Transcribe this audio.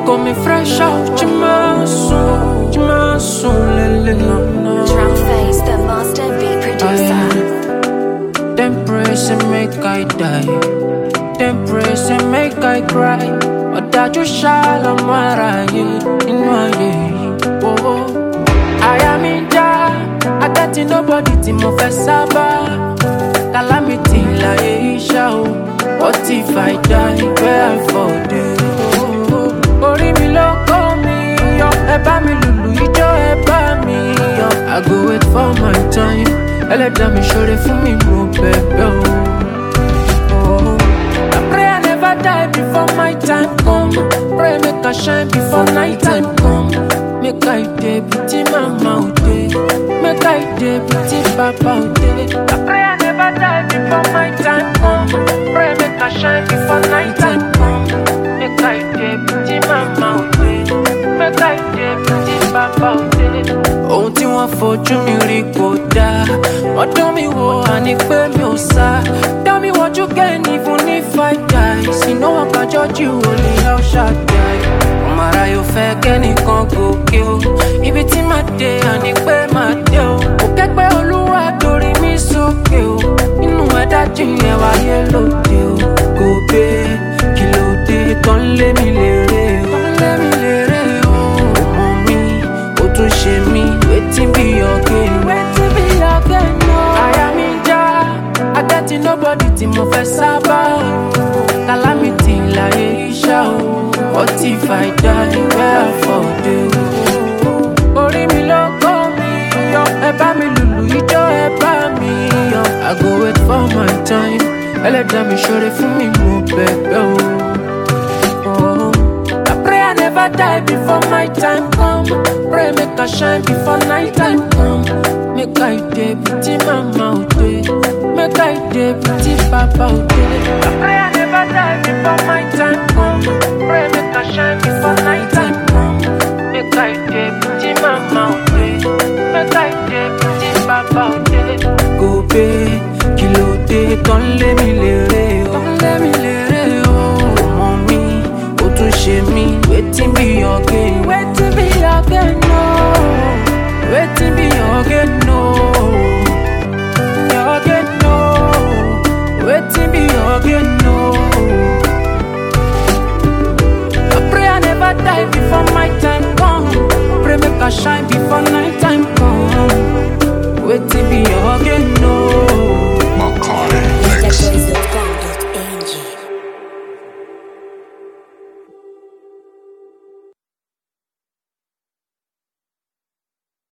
got me fresh out your muscle, your muscle, lele. Drum face, the master beat producer. Them praise and make I die. Them praise and make I cry. Ọ̀dájú ṣàlọ́mọ aráyé inú ayé yìí. Oh, oh. Àyà mi já, adájí nobody tí mo fẹ́ sábà. Calamity láyé iṣẹ́ o. What if I die where I fall dey? Oh, oh. Orí mi ló kó mi yọ, ẹ bá mi lùlù ijó ẹ bá mi yọ. I go wait for my time, ẹlẹ́dàá mi ṣoore fún mi mo bẹ̀bẹ̀ o. Oh, I pray I never die before my time come. Pray make I shine before night time come. Make I dey beauty mama o dey. Make I dey beauty papa o dey. I pray I never die before my time come. Pray make I shine before night time come. Make I dey beauty mama o dey. Make I dey beauty papa o dey. Ohun tí wọ́n fojú mi rí kò dáa. Wọ́n dán mi wò àní pé mi ò sá. Dá mi wọ́jú kẹ́ni fún ní five guys. Iná wọn kájọ́ jù ó lè yọ ṣàdáì. Ọmọ ara yóò fẹ́ kẹ́nìkan gòkè o. Ibi tí màá dé àní pé màá dé o. Kò kẹ́gbẹ́ olúwa torí mi sókè o. Inú ẹ̀dá jìnyẹn wáyé lóde o. Kò gbé kí ló dé tán lé mi lérè o. Tán lé mi lérè o. Ọmọ mi, ó tún ṣe mí. Wetin be your game? Wetin be your game o? Àyà mi já, adájí nobody tí mo fẹ́ sábà. Calamity láyé iṣẹ́ o. What if I die where I fall dey o? Orí mi ló kó mi yọ, ẹ bá mi lùlù ijó ẹ bá mi yọ. I go wait for my time, ẹlẹ́dàá mi ṣoore fún mi mo bẹ̀bẹ̀ o. Oh, I pray I never die before my time come. Pray make I shine before night time come. Make I dey beauty mama o dey. Make I dey beauty papa o dey. I pray I never die before my time come.